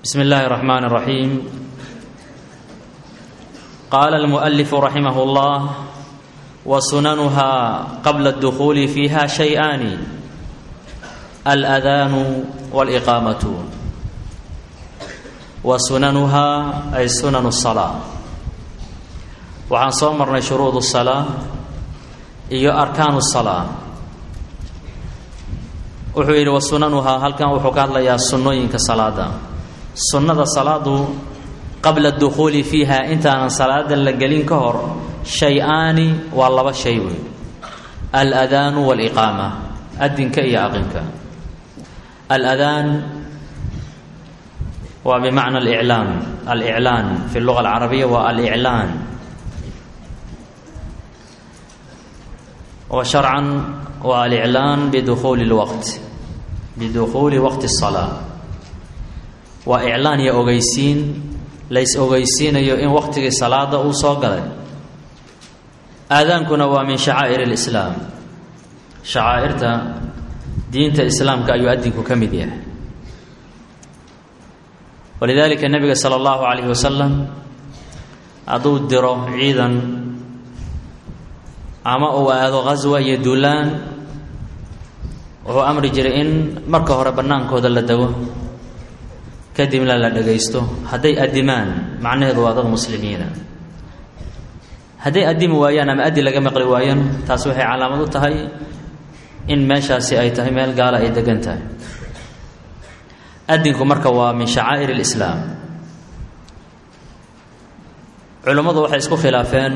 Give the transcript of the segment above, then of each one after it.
بسم الله الرحمن الرحيم قال المؤلف رحمه الله وسننها قبل الدخول فيها شيئان الأذان والإقامة وسننها أي سنن الصلاة waxaan soo marnay shuruud الصلاة iyo arkaan الصلاة wuxuu yidhi wasunanuhaa halkan wuxuu ka hadlayaa sunnooyinka salaada sunnada salaadu qabla dukhuuli fiiha intaanan salaada la gelin ka hor shay-aani waa laba shay wey aladaanu waliqaama adinka iyo aqinka aladaan waa bimacna aliclaam aliclaan fi luga alcarabiya waa aliclaan wa sharcan waa aliclaan bidukhuuli lwaqt bidukhuuli waqti الsalaa waa iclaan iyo ogeysiin lays ogeysiinayo in waqtigii salaada uu soo galay aadaankuna waa min shacaa'ir اlislaam shacaa'irta diinta islaamka ayuu adinku ka mid yahay walidaalika nebiga sala allahu calayhi wasalam hadduu diro ciidan ama uu aado ghaswa iyo duulaan wuxuu amri jiray in marka hore bannaankooda la dego kadibna la dhagaysto hadday adimaan macnaheedu waa dad muslimiina hadday adimi waayaan ama addi laga maqli waayaan taas waxay calaamad u tahay in meeshaasi ay tahay meel gaala ay degan tahay adinku marka waa min shacaa'ir اlislaam culummadu waxay isku khilaafeen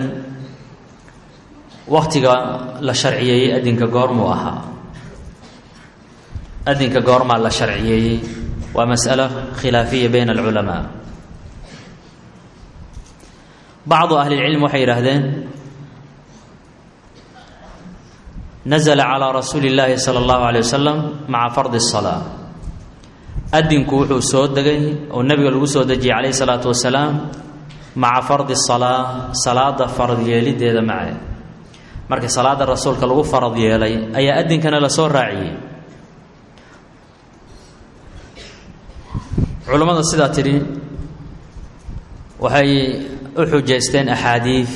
waktiga la sharciyeeyey adinka goormuu ahaa adinka goormaa la sharciyeeyey waa masأalo khilaafiya bayna alculamaa bacdu ahli اlcilm waxay yidhaahdeen nazla calىa rasuuli اllaahi salى اllahu عalيه wasalam maca fardi الصalaa adinku wuxuu soo degay oo nebiga lagu soo dejiyey calayh الsalaatu wasalaam maca fardi الصalaa salaada farad yeelideeda mace marka salaada rasuulka lagu farad yeelay ayaa adinkana lasoo raaciyey culammada sidaa tidhi waxay u xujaysteen axaadiid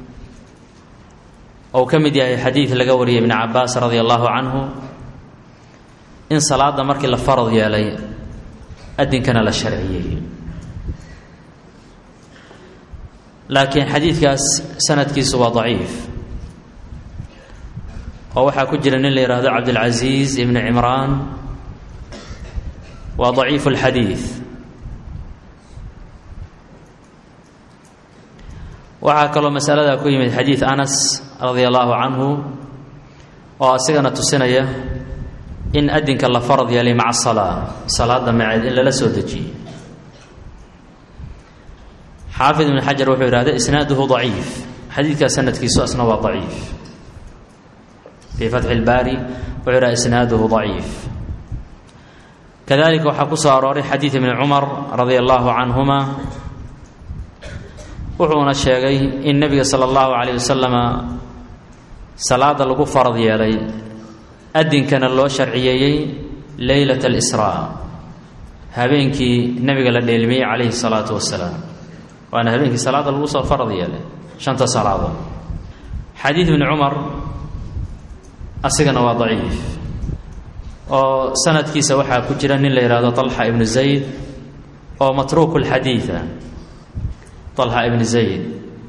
ou ka mid yahay xadiid laga wariyay ibni cabaas radia allahu canhu in salaada markii la farad yeelay adinkana la sharciyey laakiin xadiidkaas sanadkiisu waa daciif oo waxaa ku jira nin la yidhaahdo cabdilcasiis ibni cimraan waa daciifu اlxadiid waxaa kaloo masaladaa ku yimid xadiid anas radia allahu canhu oo asigana tusinaya in adinka la farad yeelay maca salaa salaada maceed in lala soo dejiyey xaafid ibn xajar wuxuu yidhahda isnaaduhu daciif xadiidkaa sanadkiisu asna waa daciif fii fatxi اlbaari wuxuu yidhahda isnaaduhu daciif kadalika waxaa ku soo arooray xadiid ibni cumar radia allahu canhuma wuxuuna sheegay in nebiga sala allahu calayh wasalama salaada lagu farad yeelay adinkana loo sharciyeeyey leylat alisraa habeenkii nebiga la dheelmiyey calayhi salaatu wasalaam waana habeenkii salaada lagu soo farad yeelay shanta salaadood xadiid ibni cumar asigana waa daciif oo sanadkiisa waxaa ku jira nin la yidhaahdo طalxa ibnu zayd oo matruuku اlxadiida طalxa ibnu zayd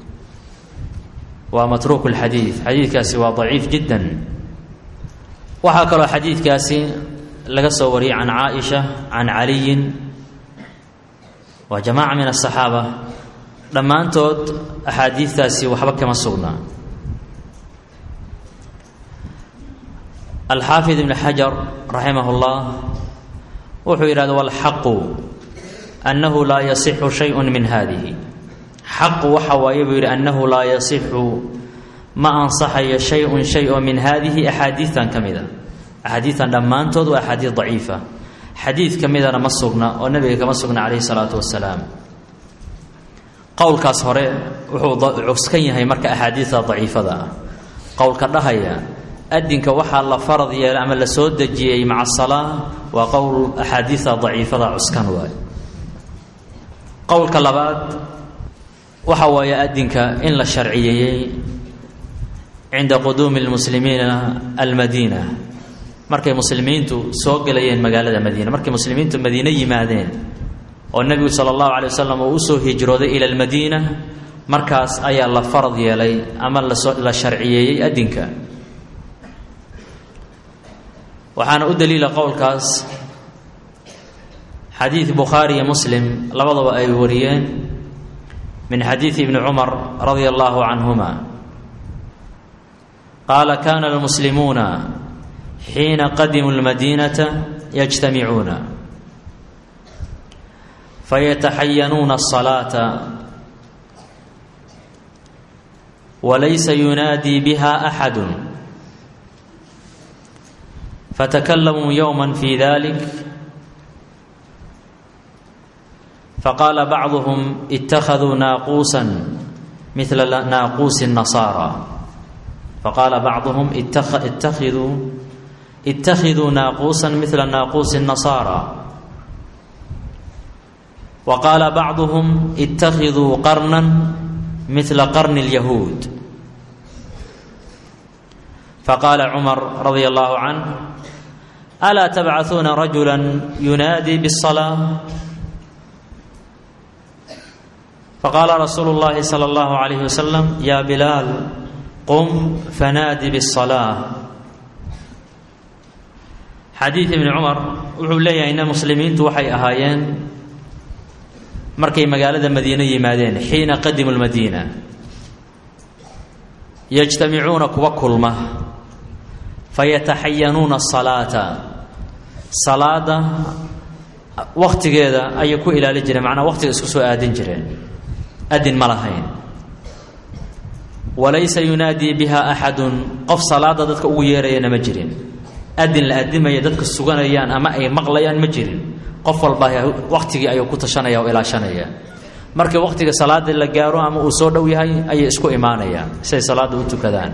waa matruuku اlxadiid xadiidkaasi waa daciif jiddan waxaa kaloo xadiidkaasi laga soo wariyey can caaئisha can caliyin waa jamaaca min الصaxaaba dhammaantood axaadiidtaasi waxba kama sugnaa alxaafid ibn xajar raximah اllah wuxuu yidhahda walxaqu annahu laa yasixu shayءu min hadihi xaqu waxa waaye buu yidhi annahu laa yasixu ma ansaxayo shay-un shay oo min haadihi axaadiidan ka mida axaadiidan dhammaantood waa axaadiid daciifa xadiid ka midana ma sugna oo nebiga kama sugna calayhi salaatu wasalaam qowlkaas hore wuxuu cuskan yahay marka axaadiidta daciifada ah qowlka dhahaya adinka waxaa la farad yeelay ama la soo dejiyey maca asalaa waa qowl axaadiida daciifada cuskan waay qowlka labaad waxa waaye adinka in la sharciyeeyey cinda quduumi lmuslimiina almadiina markay muslimiintu soo gelayeen magaalada madiina markay muslimiintu madiine yimaadeen oo nebigu sala allahu calay wasalam uu usoo hijrooday ila almadiina markaas ayaa la farad yeelay ama la sharciyeeyey adinka waxaana u daliila qowlkaas xadiid bukhaari iyo muslim labadaba ay wariyeen min xadiidi ibni cumar radia allahu canhuma qaala kana almuslimuuna xiina qadimuu lmadiinata yajtamicuuna fayataxayanuuna asalaata walaysa yunaadii biha axadu fatakalamuu yowma fi dalik faqaala bacduhum ittakhaduu naaquusa midla naaquusi nasaara faqaala bacduhum ittakhiduu ittakhiduu naaquusa midla naaquusi nasaara wa qaala bacduhum ittakhiduu qarnan midla qarni lyahuud faqaala cumar radia allahu canh alaa tabcahuuna rajula yunaadii bالsalaa faqaala rasuulu اllahi salى اllahu عalayh wasalam ya bilaal qum fanaadi bالsalaa xadiid ibni cumar wuxuu leeyahay ina muslimiintu waxay ahaayeen markay magaalada madiine yimaadeen xiina qadimu lmadiina yajtamicuuna kuwa kulma fayataxayanuuna asalaata salaada wakhtigeeda ayay ku ilaali jireen macnaa wakhtiga isku soo aadin jireen adin ma lahayn walaysa yunaadii biha axadun qof salaada dadka ugu yeerayana ma jirin adin la adimaya dadka suganayaan ama ay maqlayaan ma jirin qof walba wakhtigii ayuu ku tashanaya oo ilaashanaya markii wakhtiga salaada la gaaro ama uu soo dhow yahay ayay isku imaanayaan siay salaada u tukadaan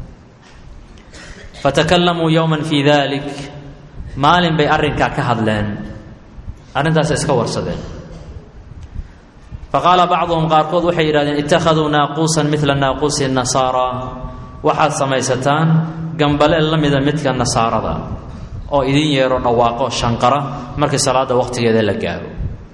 fatakalamuu yowman fii dalik maalin bay arrinkaa ka hadleen arrintaasay iska warsadeen faqaala bacduhum qaarkood waxay yidhahdeen ittakhaduu naaquusan midla naaquusi nasaara waxaad samaysataan gambaleel la mida midka nasaarada oo idin yeero dhawaaqo shanqara markii salaada wakhtigeeda la gaaro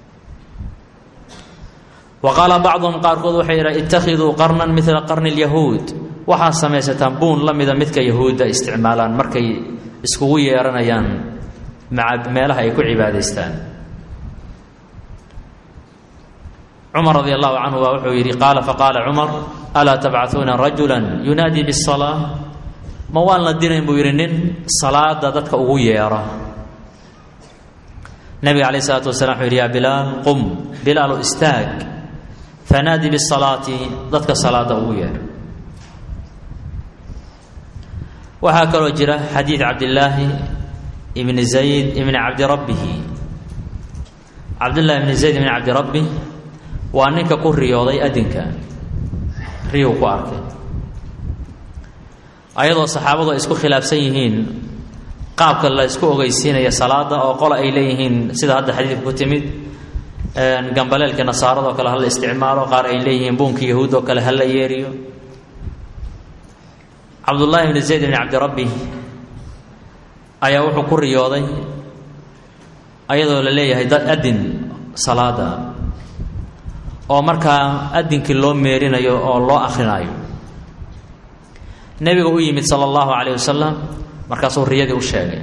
wa qaala bacduhum qaarkood waxay yidhahdeen ittakhiduu qarnan midla qarni lyahuud waxaad samaysataan buun la mida midka yahuudda isticmaalaan markay iskugu yeeranayaan maca meelaha ay ku cibaadaystaan cumar radi allahu canhu baa wuxuu yidhi qaala faqaala cumar alaa tabcahuuna rajula yunaadii bisalaa ma waan la dirayn buu yidhi nin salaada dadka ugu yeera nabiga calayh isalaatu wasalaam wuxuu yidhi yaa bilaal qum bilaalu istaag fanaadi bisalaati dadka salaada ugu yeer waxaa kaloo jira xadiid cabdillaahi ibni zayd ibni cabdi rabbihi cabdillahi ibni zayd ibni cabdi rabbi waa ninka ku riyooday adinka riyuu ku arkay ayadoo saxaabadu ay isku khilaafsan yihiin qaabka la isku ogeysiinaya salaada oo qola ay leeyihiin sida hadda xadiidka ku timid gambaleelka nasaarada oo kale hala isticmaalo qaar ay leeyihiin buunka yahuud oo kale hala yeeriyo cabdullaahi ibni zayd ibni cabdirabbi ayaa wuxuu ku riyooday ayadoo la leeyahay dad adin salaada oo markaa adinkii loo meerinayo oo loo akhrinayo nebiga u yimid sala allahu calayh wasalam markaasuu riyadii u sheegay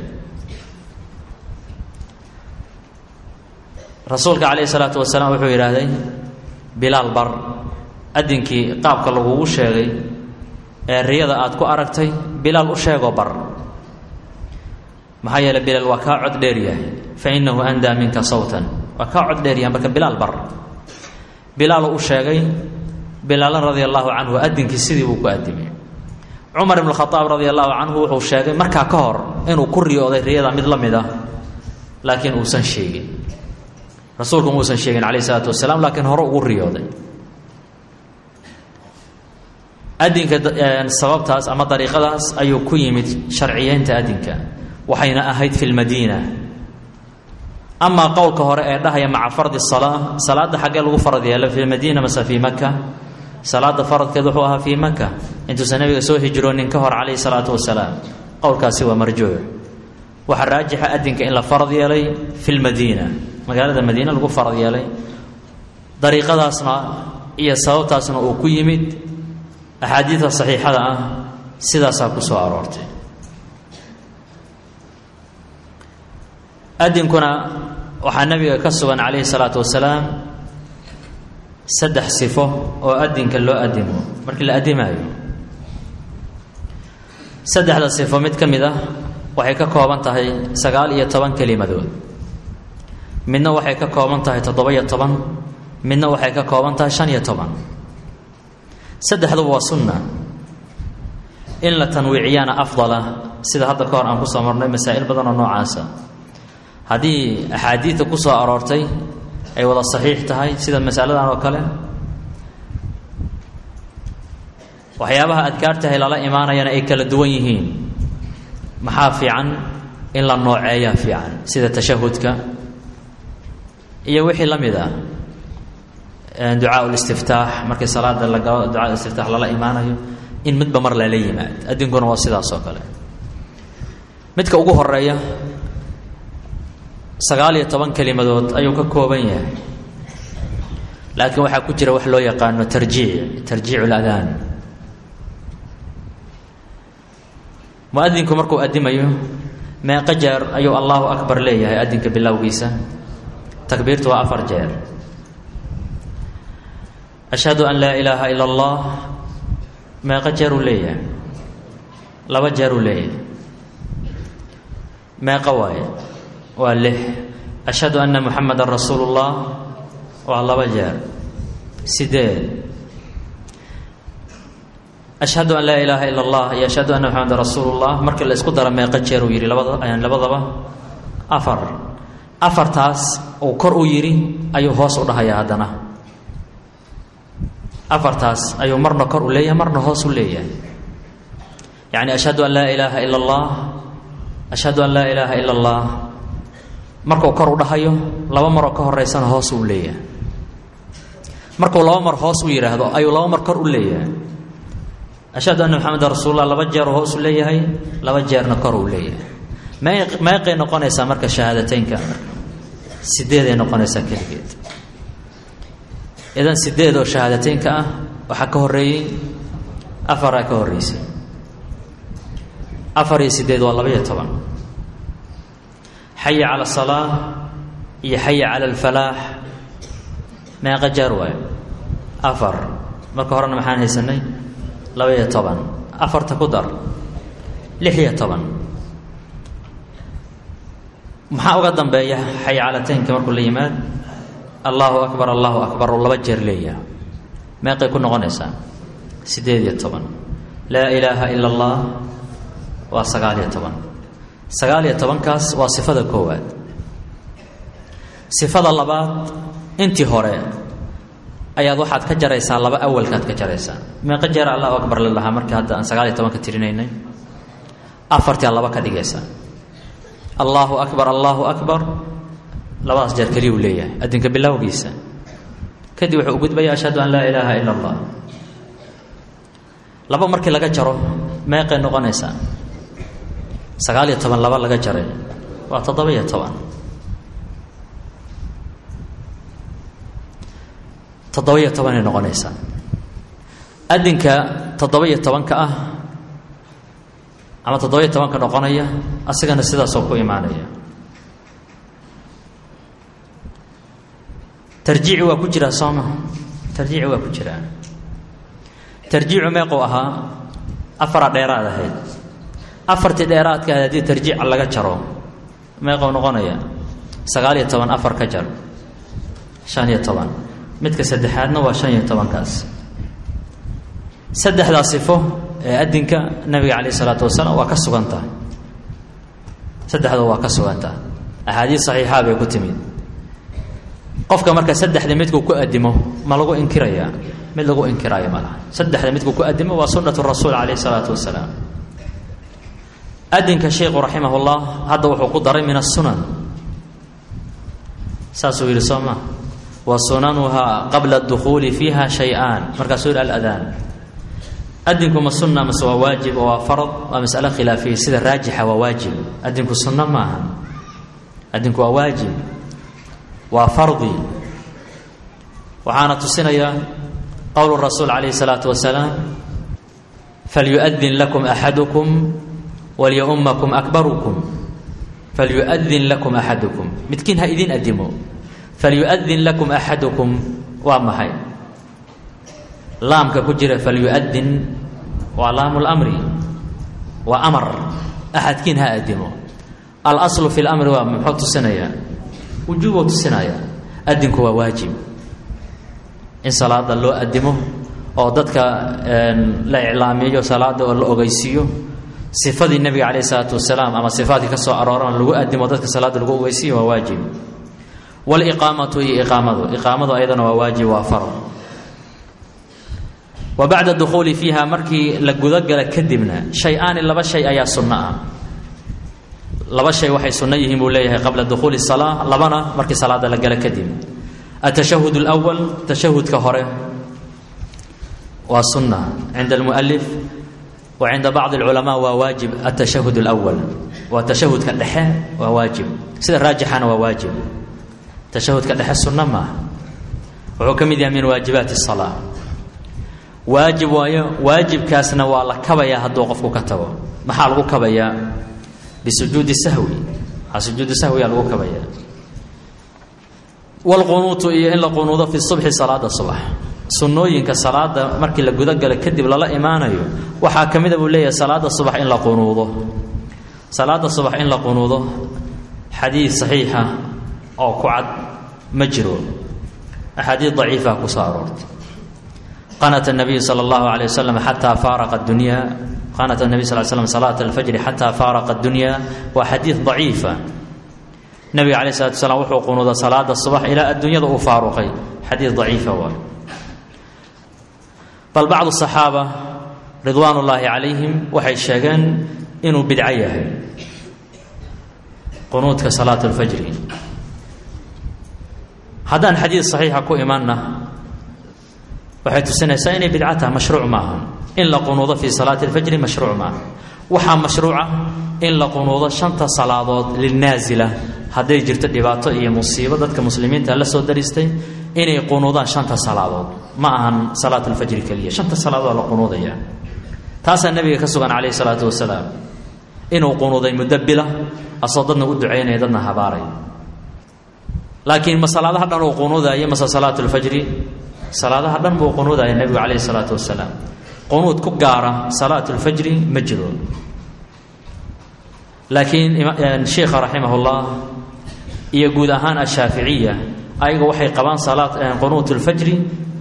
rasuulka calayhi salaatu wasalaam wuxuu yidhaahday bilaal bar adinkii qaabka lagugu sheegay ee riyada aad ku aragtay bilaal u sheegoo bar maxaa yeeley bilaal waa kaa cod dheer yahay fa innahu andaa minka sawtan waa kaa cod dheer yahay marka bilaal bar bilaalu u sheegay bilaalan radia allahu canhu adinkii sidii buu ku adimay cumar ibn khaaab radia allahu canhu wuxuu sheegay markaa ka hor inuu ku riyooday riyada mid la mid ah laakiin uusan sheegin rasuulku muusan sheegin calayh isalaatu wasalaam laakiin hore ugu riyooday adinka sababtaas ama dariiqadaas ayuu ku yimid sharciyeynta adinka waxayna ahayd fi lmadiina amaa qowlka hore ee dhahaya maca fardi salaa salaada xaggee lagu farad yeelo fi madiina mase fii maka salaada faradkeed wuxuu ahaa fii maka intuusan nabiga soo hijroonin ka hor calayhi salaatu wasalaam qowlkaasi waa marjuuc waxaa raajixa adinka in la farad yeelay fi lmadiina magaalada madiina lagu farad yeelay dariiqadaasna iyo sababtaasna uu ku yimid axaadiidta saxiixada ah sidaasaa ku soo aroortay adinkuna waxaa nabiga ka sugan calayhi salaatu wasalaam saddex sifo oo adinka loo adimo markii la adimaayo saddexda sifo mid ka mid ah waxay ka kooban tahay sagaal iyo toban kelimadood midna waxay ka kooban tahay toddoba-iyo toban midna waxay ka kooban tahay shan iyo toban saddexduba waa sunna in la tanwiiciyana afdala sida hadda ka hor aan kusoo marnay masaa'il badan oo noocaasa haddii axaadiidta ku soo aroortay ay wada saxiix tahay sida masaladan oo kale waxyaabaha adkaartahay lala imaanayana ay kala duwan yihiin maxaa fiican in la nooceeyaa fiican sida tashahudka iyo wixii la mid ah ducaa listiftaax markii salaada la galo ducaa istiftaax lala imaanayo in midba mar lala yimaad addinkuna waa sidaas oo kale midka ugu horeeya sagaal iyo toban kelimadood ayuu ka kooban yahay laakiin waxaa ku jira wax loo yaqaano tarjiic tarjiicu ladaan muadinku markuu adimayo meeqo jeer ayuu allahu akbar leeyahay adinka bilowgiisa takbiirtu waa afar jeer ashhadu an laa ilaaha ila allah meeqo jeeruu leeyahay laba jeeruu leeyahay meeqo waaye waa lix ashhadu anna muxamadan rasuulu llah waa laba jeer sideed ashhadu an laa ilaaha ila allah iyo ashhadu anna muxamadan rasuulu llah markii la isku dara meeqo jeer uu yidhi labada labadaba afar afartaas uu kor u yidhi ayuu hoos u dhahayaa haddana afartaas ayuu marna kor u leeyahay marna hoos u leeyahay yacni ashhadu an laa ilaaha ila allah ashhadu an laa ilaaha ila allah markuu kor u dhahayo laba maroo ka horeysana hoos uu leeyahay markuu laba mar hoos u yidhaahdo ayuu laba mar kor u leeyahay ashhadu anna maxamedan rasuulullah laba jeer hoos u leeyahay laba jeerna kor uu leeyahay mee meeqay noqonaysaa marka shahaadateynka sideeday noqonaysaa keligeed idan sideed oo shahaadateynka ah waxaa ka horeeyey afaraa ka horeysay afar iyo sideed waa labaiyo toban xaya cala asalaa iyo xaya cala alfalaax meeqa jeer waayo afar marka horena maxaan haysanay laba-iyo toban afarta ku dar lix iyo toban maxaa uga dambeeya xaya calateynka markuu la yimaad allahu akbar allahu akbar oo laba jeer leeyaha meeqay ku noqonaysaa siddeed iyo toban laa ilaaha ila allah waa sagaal iyo toban sagaal iyo tobankaas waa sifada koowaad sifada labaad intii hore ayaad waxaad ka jaraysaa laba awalkaad ka jaraysaa meeqa jeer allahu akbar la dhahaa markii hadda aan sagaal iyo tobanka tirinaynay afartii aad laba ka dhigaysaa allahu akbar allahu akbar labadaas jeer keliyuu leeyahay adinka bilowgiisa kadib wuxuu u gudbaya ashhadu an laa ilaaha ila allah laba markii laga jaro meeqay noqonaysaa sagaal iyo toban laba laga jaray waa toddoba iyo toban toddoba iyo tobanay noqonaysaa adinka toddoba iyo tobanka ah ama toddoba iyo tobanka noqonaya asigana sidaasoo ku imaanaya tarjiici waa ku jiraa sooma tarjiici waa ku jiraa tarjiicu meequu ahaa afara dheeraad ahayd afartii dheeraadka ahayd haddii tarjiica laga jaro meequu noqonaya sagaal iyo toban afar ka jar shan iyo toban midka saddexaadna waa shan iyo tobankaas saddexdaa sifo ee adinka nabiga calayh isalaatu wasalaam waa ka sugantaha saddexdoo waa ka sugantaha axaadiis saxiixaa bay ku timid qofka marka saddexda midkuu ku adimo ma lagu inkirayaa mid lagu inkiraayo ma laha saddexda midkuu ku adimo waa sunnatu rasuul calayh isalaatu wasalaam adinka sheikhu raximah llah hadda wuxuu ku daray min asunan saasuu yidhi soo ma wa sunanuhaa qabla dukhuuli fiiha shay-aan markaasuu yidhi aladaan adinku ma sunna mase waa waajib oo waa farad waa masalo khilaafiya sida raajixa waa waajib adinku sunno maaha adinku waa waajib waa fardi waxaana tusinaya qowlu rasuul calayhi salaatu wasalaam falyuadin lakum axadukum walyaumakum akbarukum falyuadin lakum axadukum midkiin ha idin adimo falyuadin lakum axadukum waa maxay laamka ku jira falyuadin waa laamu lamri waa amar axadkiin ha adimo alaslu fi lamri waa muxuu tusinayaa wujuubuu tusinaya adinku waa waajib in salaada loo adimo oo dadka la iclaamiyo salaada oo la ogeysiiyo sifadii nebiga calayh isalaatu wasalaam ama sifaadkii ka soo arooran lagu adimo dadka salaada lagu ogeysiiyo waa waajib waliqaamatu iyo iqaamadu iqaamadu ayadana waa waajib waa faro wa bacda dukhuuli fiiha markii la gudagala kadibna shay-aani laba shay ayaa sunno ah laba shay waxay sunno yihiin buu leeyahay qabla dukhuuli salaa labana markii salaada la gala kadib atashahud اlأwal tashahudka hore waa sunna cinda almualif wa cinda bacdi اlculamaa waa waajib atashahud اlأwal waa tashahudka dhexe waa waajib sida raajixana waa waajib tashahudka dhexe sunno maaha wuxuu ka mid yahay min waajibaati الsalaa waajib waayo waajibkaasna waa la kabayaa hadduu qofku ka tago maxaa lagu kabayaa bisujuudi sahwi aa sujuudi sahwiyaa lagu kabayaa wlqunuutu iyo in la qunuudo fi subxi salaada subax sunnooyinka salaada markii la gudagalo kadib lala imaanayo waxaa ka mida buu leeyahay salaada subax in la qunuudo salaada subax in la qunuudo xadiid saxiixa oo ku cad ma jiro axaadiid daciifa ku soo aroortay qanata nabiyu sala allahu alayh wasalam xataa faaraqa dunya qanata nabiy sal slam salaata alfajri xataa faaraqa dunya waa xadiid daciifa nabiga calayh salatu slam wuxuu qunuuda salaada subax ilaa adduunyada uu faaruqay xadiid daciifa waay bal bacdu saxaaba ridwaan ullaahi calayhim waxay sheegeen inuu bidco yahay qunuudka salaat lfajri haddaan xadiid saxiixa ku imanna waxay tusinaysaa inay bidco tahay mashruuc maaha in la qunuudo fii salaati lfajri mashruuc maaha waxaa mashruuca in la qunuudo shanta salaadood lilnaasila hadday jirto dhibaato iyo musiibo dadka muslimiinta la soo daristay inay qunuudaan shanta salaadood ma ahan salaat lfajri keliya shanta salaadood la qunuudaya taasaa nabiga ka sugan calayhi salaatu wasalaam inuu qunuuday muddo bila asoo dadna u ducaynaya dadna habaaray laakiin ma salaadaha dhan uu qunuudaayo mase salaat lfajri salaadaha dhan buu qunuudaya nebigu calayhi salaatu wasalaam qunuud ku gaara salaat lfajri ma jiro laakiin sheikha raximahullah iyo guud ahaan ashaaficiya ayaga waxay qabaan salaat qunuut lfajri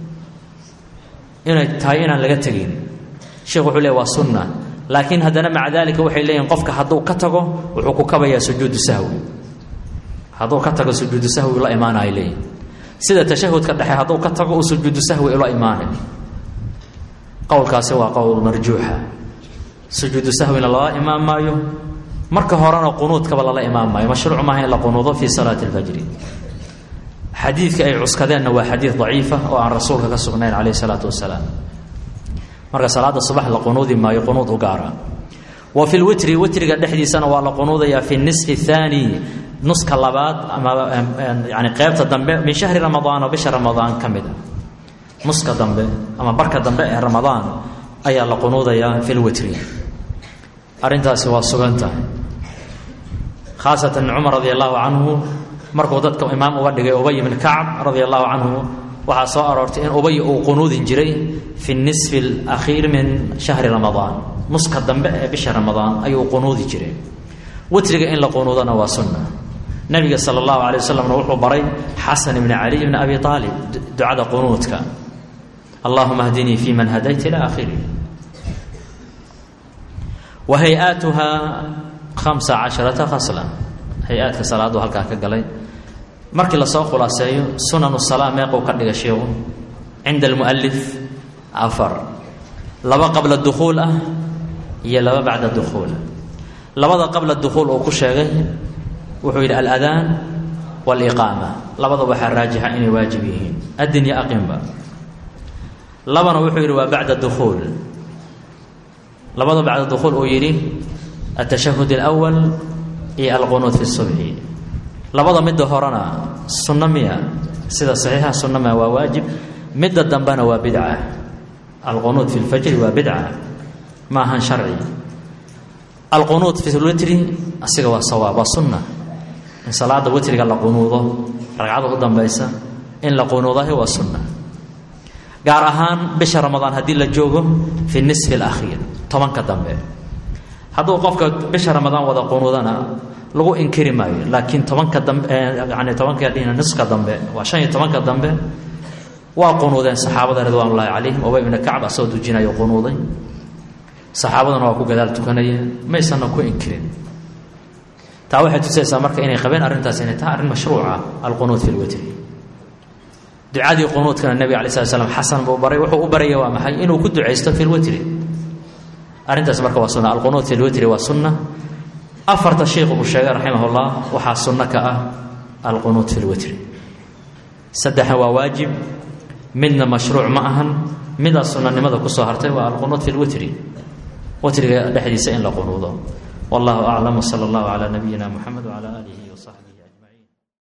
inay tahay inaan laga tegin sheikh wuxuu leey waa sunna laakiin haddana maca dalika waxay leeyihin qofka hadduu ka tago wuxuu ku kabayaa sujuudu sahwi hadduu ka tago sujuudu sahwi la imaanay leeyihin sida tashahudka dhexe hadduu ka tago uu sujuudu sahwi ula imaanay qowlkaasi waa qowl marjuuxa sujuudu sahwina lala imaan maayo marka horena qunuudkaba lala imaan maayo mashruuc maaha in la qunuudo fii salaati اlfajri xadiidka ay cuskadeenna waa xadiid daciifa oo aan rasuulka ka sugnayn calayh isalaatu wasalaam marka salaada subax la qunuudi maayo qunuud u gaara wa fi lwitri witriga dhexdiisana waa la qunuudayaa fi nisfi اthaani nuska labaad ama yani qeybta dambe min shahri ramadaan oo bisha ramadaan ka mid a nuska dambe ama barka dambe ee ramadaan ayaa la qunuudayaa fi lwitri arrintaasi waa sugan tahay khaasatan cumar radi allahu canhu markuu dadka imaam uga dhigay ubay bn kacb radia allahu canhu waxaa soo aroortay in ubay uu qunuudin jiray fi nisfi alakhiir min shahri ramadaan nuska dambe ee bisha ramadaan ayuu qunuudi jiray witriga in la qunuudana waa sunna nabiga sala allahu alay wasalamna wuxuu baray xasan ibni caliy bni abi aalib ducada qunuudka allahuma hdinii fi man hadayt ila akhiri wa hay-aatuha hamsa casharata khasla hay-aadka salaadu halkaa ka galay markii lasoo khulaaseeyo sunanu salaa meequu ka dhiga sheikhu cinda almualif afar laba qabla dukhuul ah iyo laba bacda dukhuul labada qabla dukhuul uu ku sheegay wuxuu yidhi aladaan waliqaama labada waxaa raajixa inay waajib yihiin adin iyo aqinba labana wuxuu yidhi waa bacda dukuul labada bacda dukuul uu yidhi atashahud alawal iyo alqunuud fi subxi labada midda horena sunno miya sida saxiixa sunno miya waa waajib midda dambena waa bidca alqunuud fi lfajri waa bidca ma ahan sharci alqunuud fi lwitri asiga waa sawaab waa sunna in salaada witriga la qunuudo ragcada u dambaysa in la qunuudahi waa sunna gaar ahaan bisha ramadaan haddii la joogo fi nisfi alakhiir tobanka dambe hadduu qofka bisha ramadaan wada qunuudana lagu inkiri maayo laakiin tobanka dambe yani tobanka dhihina niska dambe waa shan iyo tobanka dambe waa qunuudeen saxaabada ridwaan ullaahi calayhim ubay ibna kacb asagoo dujinayo qunuuday saxaabaduna waa ku gadaal tukanayeen maysanna ku inkirin taa waxay tusaysaa marka inay qabeen arrintaas inay tahay arrin mashruuca alqunuud fi lwitri ducadii qunuudkana nebiga alai slat slam xasan buu baray wuxuu u baraya waa maxay inuu ku ducaysto fi lwitri arrintaas marka waa sunna alqunuud fi lwitri waa sunna afarta sheikhu uu sheegay raximahullah waxaa sunno ka ah alqunuud fi lwitri saddexna waa waajib midna mashruuc ma ahan midaa sunanimada kusoo hartay waa alqunuud fi lwitri witriga dhexdiisa in la qunuudo wallahu aclam wsala allahu calaa nabiyina muxamed wcala aalihi wasaxbihi